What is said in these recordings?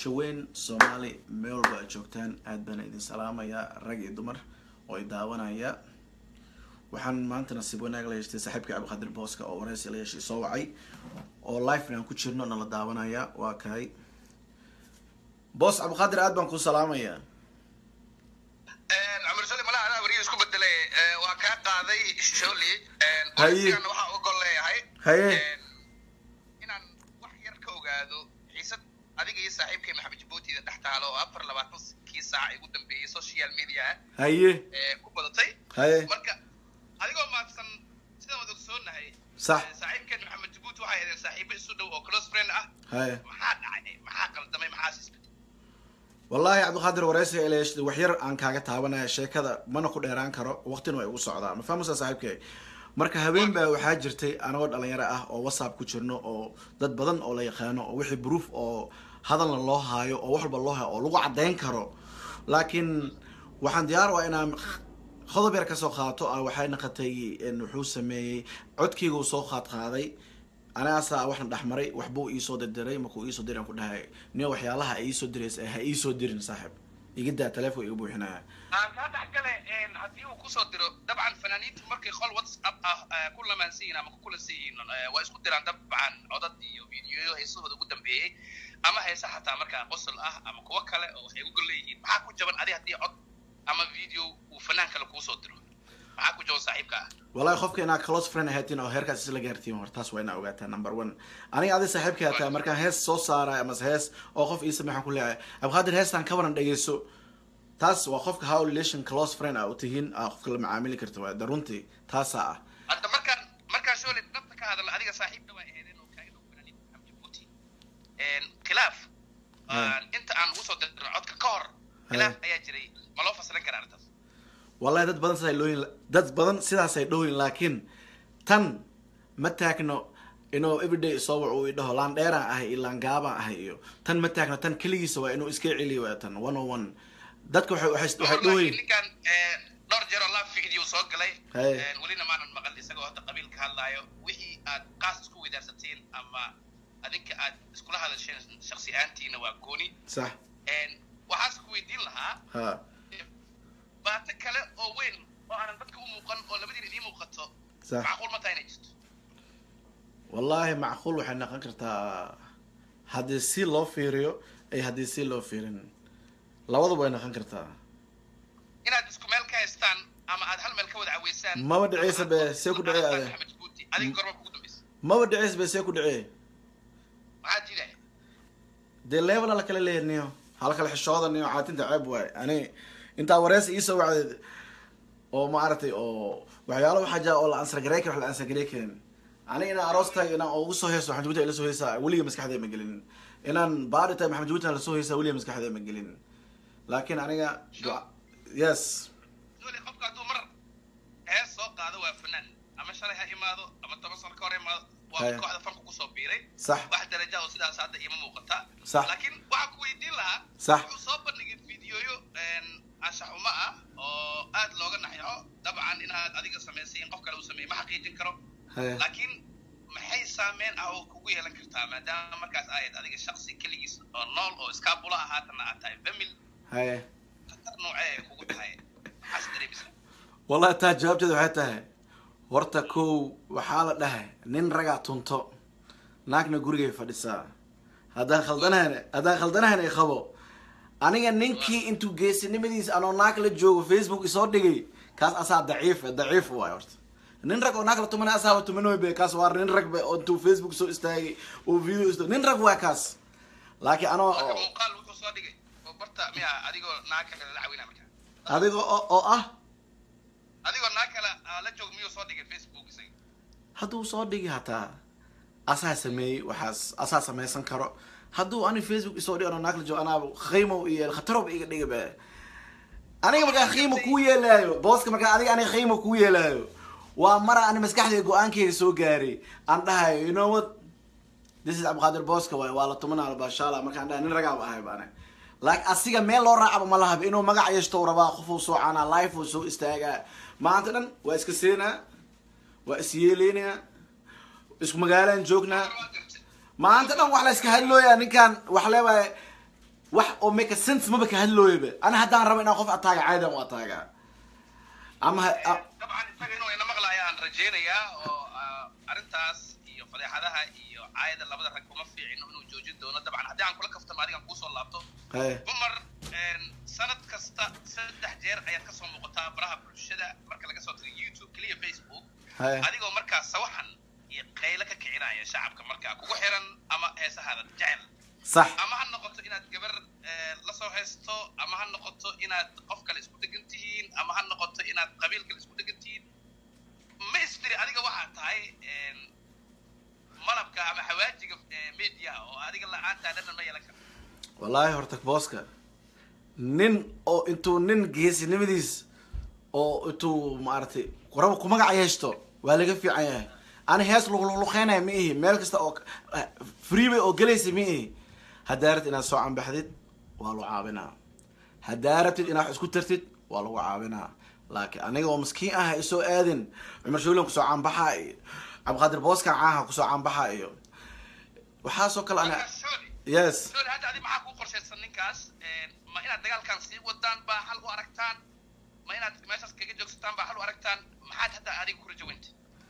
bulsho weyn soomaali meel walba aad joogtaan aad baan idin salaamayaa rag iyo dumar oo i daawanaya waxaan maanta nasiib wanaag la yeeshtay saaxiibka cabdiqaadir booska oo wareysi la yeeshay soo wacay oo live aan ku jirno nala daawanaya waa kahay boos cabdiqaadir aad baan ku salaamayaa cumar sali malaha anaa wariyo isku bedelay waa kaa qaaday sholi Haye. wareysigana waxaa ogol leeyahay haye inaan wax yar ka ogaado xiisad adiga iyo saaxiibkay maxamed jabuutiida dhex taalo oo afar labaatankii saac ay ugu dambeeyey social media haye ee ku badatay haye marka adigoo maadsan sidaan wada ogsoonahay sax ee, saaxiibkeen maxamed jabuuti waxay ahaydeen saaxiibo isu dhow oo close friend ah haye maxaa dhacay maxaa qaldamay maxaa sisbay wallaahi cabdiqaadir wareysiga ila yeeshtay wax yar aan kaaga taabanaya sheekada mana ku dheeraan karo waqtina way ugu socdaa ma fahmaysaa saaxiibkay marka habeen baa waxaa jirtay anagoo dhalinyaro ah oo whatsapp ku jirno oo dad badan oo la yaqaano oo wixii proof oo hadalna loo haayo oo wax walba loo hayo oo lagu caddayn karo laakiin waxaan diyaar waa inaan qodob yar kasoo qaato ah waxay naqatay in wuxuu sameeyey codkeyga uu soo qaad qaaday anaasaa waxna dhexmaray waxbuu iisoo dirdiray markuu iisoo diray aan ku dhahay nin waxyaalaha ay iisoo diraysa ha iisoo dirin saaxib iga daa telefonka iga buuxinaya aan kaa dhex gale haddii uu kusoo diro dabcan fanaaniintu markay qol whatsapp ah eh, ku lamaansan yihiin ama ku kulansan yihiin eh, waa isku diraan dabcan codad iyo fiidiyoyo heesahooda ugu dambeeyey ama heesa xataa markaa qosol ah ama kuwo kale oo waxay ugu leeyihiin maxaa ku jaban adi haddii cod ama video uu fanaan kale kuusoo diro maxaa ku jaban saaxiibka ah wallahi qofka inaad close friend ahaatiin oo heerkaas isla gaartiin hor taas waa inaa ogaataa number one aniga adi saaxiibka hataa markaan hees soo saarayo amase hees oo qof ii samey waxaan ku leeyahay abqaadir heestan ka waran dhegeyso taas waa qofka how relation close friend ah u tihiin aa qofka la macaamili karta waa da runtii taasaa ah hadda markaan markaan shooli dhabta ka hadalna adiga saaxiibna waa ahaydeen oo kaaga dhow fanaaniinta maxamed jabuuti khilaaf aan inta aan ugu soo dirin codka ka hor khilaaf ayaa jiray ma loo fasilan karaa arrintaas wallahi dad badan sidaay looyin dad badan sidaasay dhowyin laakiin tan ma taagno inuu everyday soo wac uu idhaho laan dheeraan ahay iyo laan gaabaan ahay iyo tan ma taagno tan keligiisa waa inuu iska celiyo waa tan one on one dadka waxay waxay waxay dhowyin ninkan dhowr jeer oo laa video soo galay Haye. Een, welina maanan maqal isagoo hadda qabiil ka hadlaayo wixii aad qaas isku weydaarsateen ama adinka aad iskula hadasheen shaksi ahaantiina waa gooni sax Een, waxaas ku weydiin lahaa ha baato kale oo weyn oo aanan dadka u muuqan oo labadiina idiin muuqato sax macquul ma tahay inay jirto wallahi macquul waxay noqon kartaa haddii si loo fiiriyo iyo haddii si loo fiirin labaduba way noqon kartaa inaad isku meel ka haystaan ama aad hal meel ka wada caweysaan Maba dhicaysa be, see ku dhacay ade. Maxamed Jabuuti, adiga gorma kugu dambaysa maba dhicis bay see ku dhacee maxaa jiidaya dee level la kala leeyahay niyo hal kala xishooda niyo caatinta ceeb waay ani intaa wareysi iisoo wacdeed oo maaragtay oo waxyaalo waxaa jira oo la ansar garey karo wax la ansar garey karin aniga inaan aroos tahay inaan ugu soo heeso maxamed jabuuti ay la soo heesaa weliga maskaxdee ma gelin inaan baari tahay maxamed jabuuti aan la soo heesaa weliga maskaxdee ma gelin laakiin aniga duca- yes Zuuli, qofka hadduu mar hees soo qaado waa fanaan ama shalay ha imaado ama toban sano ka hor imaado waa Haye. kooxda fanku kusoo biiray sax wax daraja oo sidaas hadda ima muuqata Sax. laakiin waxaan ku weydiin lahaa Sax. wuxuu soo bandhigay fiidiyoyo anshax uma ah oo aad looga naxyaco dabcan inaad adiga samaysay in qof kale uu sameeyey ma xaqiijin karo haye laakiin maxay saameyn ah oo kugu yeelan kartaa maadaama markaas ahayd adiga shaksi keligiis oo nool oo iskaabula ah haatana aad tahay famil haye khatar noocee ay kugu tahay maxaas dareemaysaa wallahi taa jawaabteeda waxay tahay horta kow waxaa la dhahay nin ragaa tunto naagna gurigay fadhisaa haddaan khaldanahan haddaan khaldanahan ay qabo aniga ninkii intuu geesinimadiisa anoo naag la joogo facebook isoo dhigay kaas asaa daciif daciif waay horta nin rag oo naag la tumana asaaba tumanoy be kaas waa nin rag be oo intuu facebook soo istaagay oo video isto nin rag waa kaas laakiin anoo marka oo- muuqaal wuxuu soo dhigay oo barta miya adigoo naag kale la caawinaa marka adiga oo oo ah adigoo naag kale aa la joog miyuu soo dhigay facebook isaga hadduu soo dhigi hataa asaa sameeyey waxaas asaa samaysan karo hadduu ani facebook isoo dhigano naag la joogo anaaba qiimow iyo khatarob iga dhiga be aniga markaa qiimo kuu yeelaayo booska markaa adiga aniga qiimo kuu yeelaayo waa mara ani maskaxdayda go-aankeyga soo gaaray aan dhahayo you know what this is cabdiqaadir booska waay waa la tumanaa bashaala markaan dhahay nin ragaaba ahay baane laakiin asiga meel loo raacaba ma lahaba inuu magac yeeshto uu rabaa qofuu soo canaa life uu soo istaagaa maanta dhan waa iska seenaa waa is yeeleynaa isku magaalaan joognaa waa gartay maanta dhan wax la iska hadlooyaa ninkan wax leewaay wax oo make a sense maba ka hadlooyaba ana haddaan rabo inaan qof ataaga caadian u ataagaa ama ha- a- dabcan isaga inuu ina maqlaya aan rajaynayaa oo ah, arrintaas iyo fadeexadaha iyo caayada labada rag uma fiicino inuu joojin doono dabcan haddii aan kula kaftamo adigan kuusoo laabto haye cumar een, sanad kasta saddex jeer ayaad kasoo muuqataa baraha bulshada marka laga soo tago youtube keliya facebook haye adigoo markaa sawaxan iyo qaylo ka kicinaya shacabka markaa kugu xiran ama heesahaada jecel sax ama ha noqoto inaad gabar eh, la soo haysto ama ha noqoto inaad qof kale isku degan tihiin ama ha noqoto inaad qabiil kale isku degan tihiin ma istiri adiga waxaa tahay een, malabka ama xawaajiga eh, media oo adiga la-aantaa dhadhan ma yeelan karto wallaahi horta booska nin oo intuu nin geesinimadiis oo intuu maaragtay rabo ku magac yeeshto waa laga fiican yahay ani hees luqluqluqeynaya ma ihi meel kasta oo freebay oo gelaysa ma ihi haddaa rabtid inaad soo cambaxdid waa lagu caawinaa haddaa rabtid inaad wax isku tartid waa lagu caawinaa laakiin aniga oo maskiin ah ha isoo aadin cumar shawlan kusoo cambaxa iyo cabdiqaadir booskan caaha kusoo cambaxa iyo waxaasoo kale ana Marka, sorry. yes sorry hadda adi maxaa kuu qorshaysan ninkaas Een, ma inaad dagaalkan sii wadaan baa hal u aragtaan ma inaad meeshaas kaga joogsataan baa hal u aragtaan maxaad hadda adiga ku rajawanta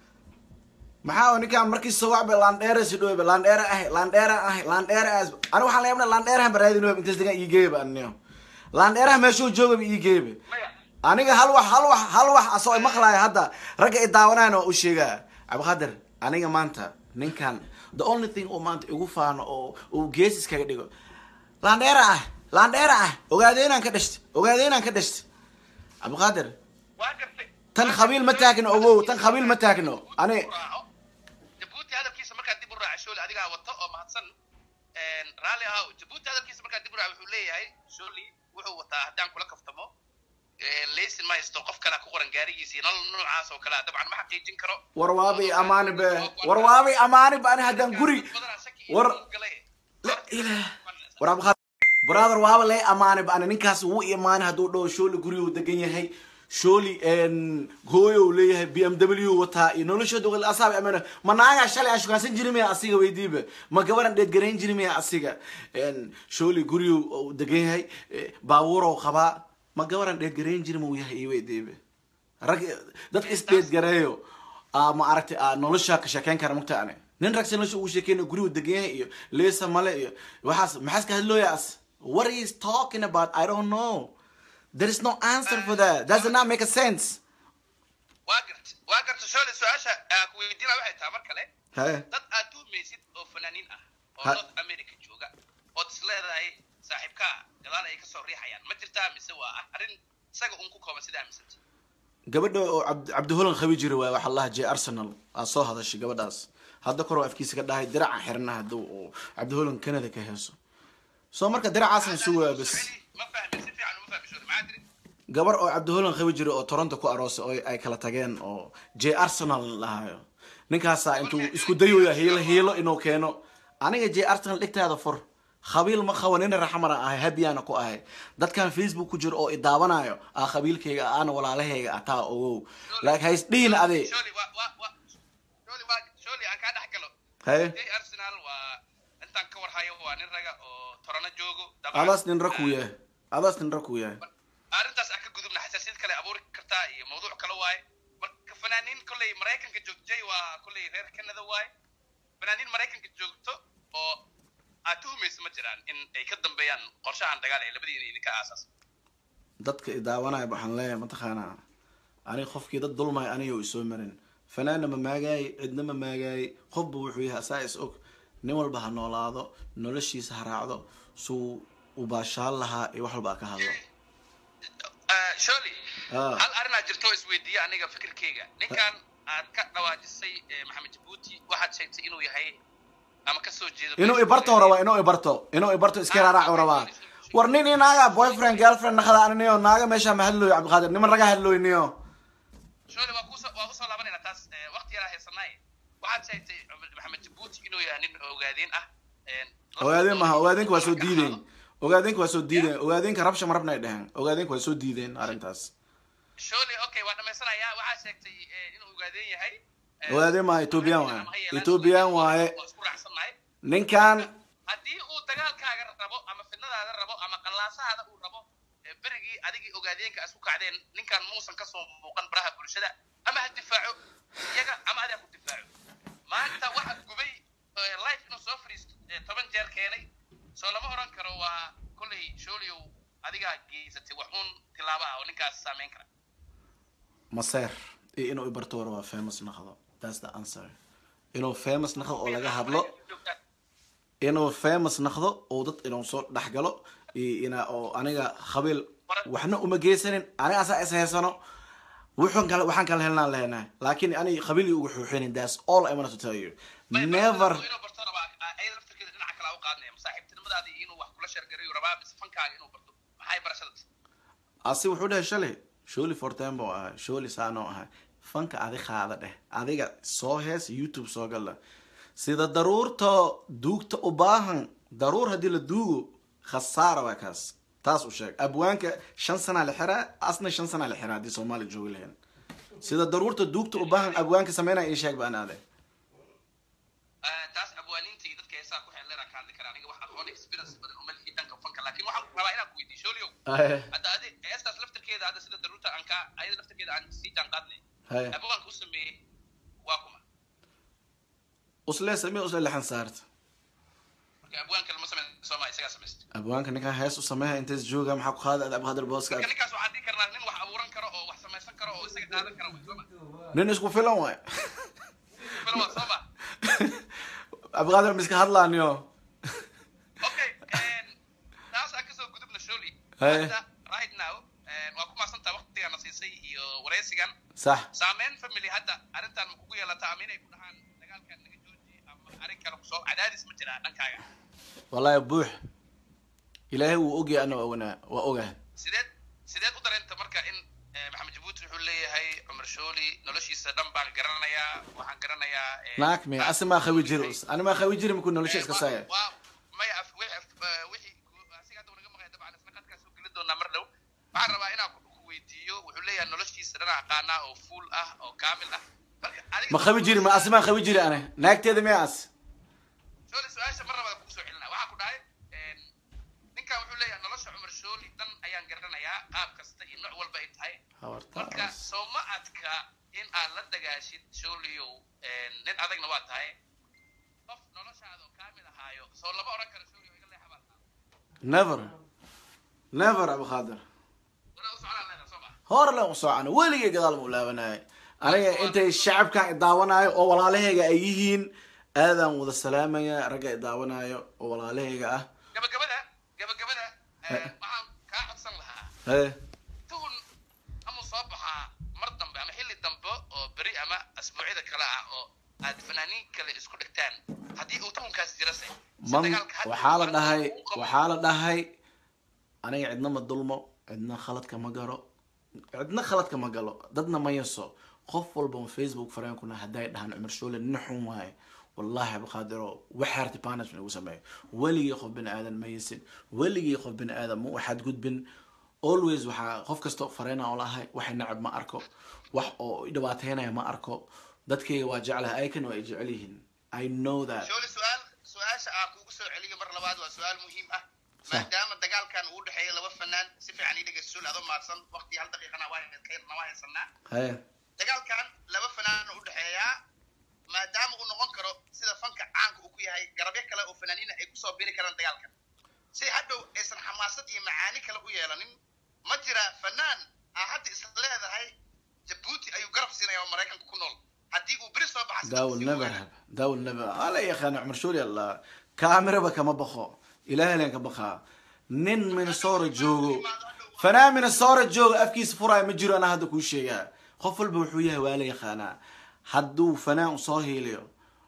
maxaa oo ninkaan markii sawacba landheera si dhowba landheera ah landheera ah landheera ah ani waxaan la yaabna landheerahan baraadin web intaas degan ii geeba aniyo landheeraha meeshuu joogaba ii geeba maya aniga hal wax hal wax hal wax asoo maqlaaya hadda ragga i daawanaan waa u sheegaa cabdiqaadir aniga maanta ninkan the only thing uu maanta igu faano oo uu gees iskaga dhigo landheera ah landheera ah ogaadeenaan ka dhashtay ogaadeenaan ka dhashtay cabdiqaadir waa gartay tan qabiil ma taagno ogow tan qabiil ma taagno ani jabuuti hadalkiisa markaa dib u raaca shooli adigaa wato oo mahadsan Een, raalli ahow jabuuti hadalkiisa markaa dib u raaca wuxuu leeyahay shooli wuxuu wataa haddaan kula kaftamo een, laysin ma haysto qof kalea ku qoran gaarigiisa iyo nolol noocaas oo kalea dabcan ma xaqiijin karo warwaabay amaani be warwaabay amaani ba ani haddaan guri war la ilaah war abqaad brother waaba lay amaani ba ani ninkaas wuu imaani hadduu dhaho shooli guriyuu degan yahay shooli hooyo uu leeyahay b m w wataa iyo noloshooda wal asaab amana ma naagaa shalay aan shukaansan jiri miya asiga weydiiba ma gabaran dheedgarayn jiri miya asiga shooli guriyuu uu degan yahay baabuurow qabaa ma gabaran dheedgarayn jiri ma uu yahay iyo weydiiba rag dadka isdheedgareeyo aa ma aragtay aa nolosha ka sheekeyn kara mugta ane nin rag si nolosha ugu sheekeynayo gurigu degan yahay iyo leesa male iyo waxaas maxaas ka hadlooya as what he is talking about i don't know there is no answer for that that does not make a sense waa garta waa garta shooli su-aasha aa ku weydiina waxay tahay mar kale Hey. dad aad tuhmaysid oo fanaaniin ah oo Ha- north america jooga ood is leedahay saaxiibkaa gadaal ay kasoo riixayaan ma jirtaa mise waa arrin isaga un ku kooban sida aaminsanta gabadha oo cabd cabdiholan qabi jira waay waxa laha j arsenal aa soo hadashay gabadhaas hadda kor oo afkiisa ka dhahay diraca xirna haduu uu cabdiholan canada ka heeso soo marka diracaasan sugaa bas ma fahmin si fiican uma fahmi shooli maxaa tiri gabar oo cabdiholan qabi jira oo toronto ku aroosay oo ay kala tageen oo j arsenal lahayo ninkaasaa intuu isku dayoya hiilo hiilo inuu keeno aniga j arsenal dhigtaada fur khabiil ma qabo nin raxmara ahay habiyaana ku ahay dadkan facebook ku jiro oo i daawanayo aa khabiilkayga aana walaalahayga ah taa ogow laakiin hays dhihin ade shooli waa waa waa shooli waa shooli aan kaa dhex galo haye jay arsenal waa intaan ka warhayo waa nin raga oo torano joogo dabcan. adaas nin ra kuu yahay adaas nin ra kuu yahay arrintaas aan ka gudubna xasaasiyad kale abuuri kartaa iyo mawduuc kale waaye marka fanaaniin kolley maraykanka joogtay waa kolley reer canada waaye fanaaniin maraykanka joogto oo aad tuhumaysa ma jiraan in ay ka dambeeyaan qorshahan dagaal ee labadiina idinka aasaas dadka i daawanaya waxaan leeyahay mataqaanaa aniga qofkii dad dulmay aniga isoo marin fanaanna ma maagaay cidna ma maagaay qofba wuxuu yahay asaa is og nin walba ha noolaado noloshiisa ha raacdo suu u baashaan lahaa iyo wax walba ha ka hadlo sholi Ah. hal arrinaa jirto oo isweydiiya aniga fikirkeyga ninkan aad ka dhawaajisay eh, maxamed jabuuti waxaad sheegtay inuu yahay ama kasoo jeedo inuu ibarto rabaa inuu ibarto inuu ibarto iska raaraacu rabaa war nin iyo naaga boyfriend girlfriend naqada aniniyo naaga meesha ma hadlooyo cabdiqaadir niman raga hadlooyniyo shole waa kuso waa usoo laabanayna taas eh, waqti yaraa haysanay waxaad sheegtay maxamed jabuuti inuu yahay nin ogaadeen ah een, ogaadeen maha ogaadeenka waa soo diideen ogaadeenka waa soo diideen ogaadeenka rabsha marabna ay dheheen ogaadeenka waa soo diideen arrintaas shole okay waa dhamaysanayaa waxaad sheegtay eh, inuu ogaadeen yahay Eh, ogaadeen maha ethoobiyan waaye ama ha yeelaan, ethoobiyan waaye waa isku raacsannahay ninkan haddii uu dagaalkaaga rabo rabo ama fidnadaada rabo ama qallaasahaada uu rabo ee berigii adigii ogaadeenka isku kacdeen ninkan muusan kasoo muuqan baraha bulshada ama ha difaaco iyaga ama adaa ku difaaco maanta waxa gubay ee, life inuu soo fariisto ee, toban jeer keenay soo lama oran karo waa kolley shooliow adigaa geysatay waxuun tilaabo ah oo ninkaas saameyn kara maseer iyo inuu ibarto war waa famous noqdo that's the answer inuu famous noqdo oo laga hadlo inuu famous noqdo oo dad inuu soo dhex galo iyo ina oo aniga qabiil waxna uma geysanin aniga asaa is haysano wuxuun kale waxaan kala helnaan leenahay laakiin ani qabiil ugu xuuxinin that's all I want to tell you never inuu barto rabaa ayada laftirkeeda dhinaca kale u qaadnaya masaaxiibtinimadaada iyo inuu wax kula sheergarayo rabaa mise fankaaga inuu barto maxay barashada asi wuxuu dhahay shalay sholi fortembo ahay sholi saanoo ahay fanka adi qaada dheh adiga soo hees youtube soo gala sida daruurta duugta u baahan daruur haddii la duugo khasaara waa kaas taas u sheeg abwaanka shan sanaa la xiraa asna shan sanaa la xiraa haddii soomaali joogi lahayn sida daruurta duugta u baahan abwaanka sameynaya ii sheeg baan aade taas abwaaniinta iyo dadka heesaa ku xeelleera ka hadli kara aniga wax aqoon experience badan uma lihi dhanka fanka laakiin waxaan rabaa inaan ku weydiiyo shooliow hadda adi heestaas laftirkeeda hadda sida daruurta aan ka ayada laftirkeeda aan sii jaan qaadnay Haya. abwaanka u sameeyey waa kuma usle samee usle lexan saarta marka abwaanka lama sameyn sooma isagaa samaysta abwaanka ninkan hees u sameeya intays jooga maxaa ku qaada abqadir booska marka ninkaas waxaan dhihi karnaa nin wax abuuran karo oo wax samaysan karo oo isaga qaadan kara wey sooma nin isku filan waay filo waa sooma abqadir miska hadlaaniyo okay taas aan kasoo gudubna sholi Haya. hadda right now waa ku maasantaa waqtigaana siisay iyo wareysigan sax saameyn family hadda arrintan ma kugu yeelata ama inay ku dhahaan dagaalkan naga jooji ama arrin kale kusoo cadaadis ma jiraa dhankaaga wallaahi buux ilaahay wuu ogyahay ana waa ognaa waa ogahay sideed sideed u dareenta marka in eh, maxamed jabuuti wuxuu leeyahay cumar shooli noloshiisa dhan baan garanayaa waxaan garanayaa eh, naag miya asi maa qabi jiri ani maa qabi jiri makuu nolosha iska Eh, saaya waa- waa- maya af- wixii af- eh, wixii ku- asiga hadda wanaga maqaya dabcan isna qadkaas u geli doonaa mar dhow waxaan rabaa inaan ku ku weydiiyo wuxuu leeyahay noloshiisa dhan aqaanaa oo full ah oo kaamil ah marka adiga ma qabi jiri ma asi maa qabi jiri ane naagteeda miya as shooli su-aasha mar labada kugu soo celinaa waxaa ku dhahay een, ninkan wuxuu leeyahay nolosha cumar shooli dhan ayaan garanayaa qaab kasta iyo nooc walba ay tahay marka soo ma adka in aad la dagaashid shooliyow een, nin adagna waa tahay qof noloshaada oo kaamil ahaayo soo lama odhan karo shooliyow iga leexa baa tahay never never abqaadir wala u socdaan leedahay soo ma hore len u socona weligay gadaal ma u laabanaayo aniga intay shacabkan idaawanaayo oo walaalahayga ay yihiin aadaan wada salaamaya ragga idaawanaayo oo walaalahayga ah gabagabada gabagabada een, waxaan kaa codsan lahaa Hee. tuhun ama soo baxaa mar dambe ama xilli dambe oo beri ama asbuucyada kale ah oo aad fanaaniin kale isku dhigtaan haddii uu tuhunkaas jirase si man dagaalka hadda waxaa la uu dhahay u qabo- waxaa la dhahay aniga cidna ma dulmo cidna khaladka ma garo cidna khaladka ma galo dadna ma yaso qof walba on facebook fareenkuna hadday dhahaan cumar shoole nin xun waaye wallahi abqaadiro waxaarti punishment ugu sameeyo weligii qof bini aadan ma yasin weligii qof bini aadan ma waxaad gudbin always waxaa qof kasta fareena oo lahay waxay nacab ma arko wax oo i dhibaateynaya ma arko dadkayga waa jeclahay aykan waa ay jecel yihiin i know that shooli su-aal su-aasha aan kuugu soo celiyo mar labaad waa su-aal muhiim ah maadaama dagaalkan uu dhexeeya laba fanaan si fiican ii dhegeysta shooli adoo mahadsan waqti hal daqiiqana waa kayrna waa haysanaa haye dagaalkan laba fanaan u dhexeeyaa maadaama uu noqon karo sida fanka caanka uu ku yahay garabyo kale oo fanaaniina ay kusoo biri karaan dagaalkan si hadhow aysan xamaasad iyo macaani kale u yeelanin ma jira fanaan aa hadda is leedahay jabuuti ayuu garab siinaya oo maraykanka ku nool haddii uu beri soo baxa that will never happen that will never ala yaqaana cumar shooli allah kaamiraba kama baqo ilaahay leen ka baqaa nin minnesota joogo fanaan minnesota joogo afkiisa furaayo ma jiro anaa hadda kuu sheegaa qof walba wuxuu yahay waa la yaqaanaa hadduu fanaan usoo hiiliyo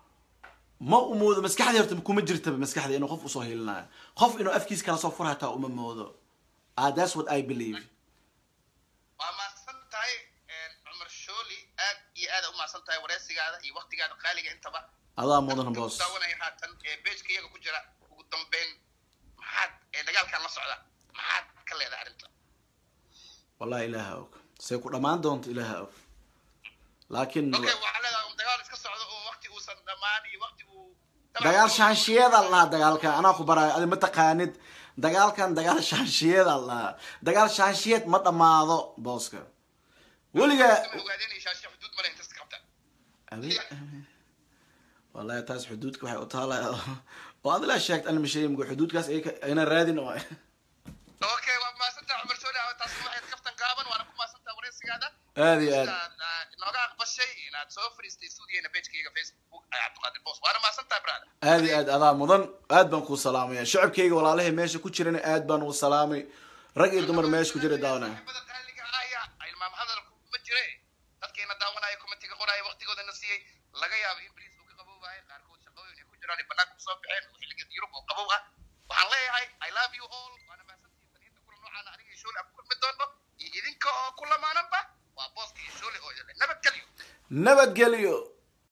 ma u moodo maskaxdii horta kuma jirtaba maskaxda inuu qof usoo hiilinayo qof inuu afkiisa kala soo fura hataa uma moodo ah that's what i believe waa mahadsan tahay cumar shooli aad iyo aad u mahadsan tahay wareysigaada iyo waqtigaada qaaliga intaba adaa mudan boos daawanaya haatan ee beejka iyaga ku jira ugu dambeyn maxaad ee dagaalkan la socda maxaad ka leedahay arrinta wallahi ilaaha og say ku dhammaan doonto ilaaha og laakiin okay waxaa leedahay um dagaal iska socdo oo waqti uusan dhammaan iyo waqti uu dagaal shaanshiyeeda la lahaa dagaalkan anaa ku baraayo adi ma taqaanid dagaalkan dagaal shaanshiyeeda la lahaa dagaal shaanshiyeed ma dhammaado booska weligaa ogaadeen shaashe xuduud male intas qabta abi wallahi taas xuduudka waxay u taala oo adila sheegt anima sheegay xuduudkaas ay- ayna raadin oo okay waa maasantaa cumar soo dhawa taas waxayd kaftan gaaban waana ku maasantaa wareysigaada aad iyo aad Inaad, ah, nooga aqbashay inaad soo fariistay stuudiyeena pagekayga facebook ay cabdiqaadir boos waana maasantaa brada aad iyo aad adaa mudan aad baan kuu salaamaya shacabkayga walaalahay meesha ku jirana aad baan uu salaamay rag iyo dumar meesha ku jira daawana saaxiibada qaaliga ahaya ilmaam hadalku ma jire dadkeena daawanaya komitiga qoraya waqtigoodana siiyey laga yaabo in bariis uu ka qabowaayo qaarkood shaqooyin ay ku jiraan ay banaanka kusoo baxeen xilliga yurub oo qabow ah waxaan leeyahay i love you all waana mahadsantihiin taniinta kula noocaana aniga iyo shoole aan ku kulmi doonno iyo idinka oo ku lamaananba waa booska iyo shoole oo idin leh. nabadgelyo nabadgelyo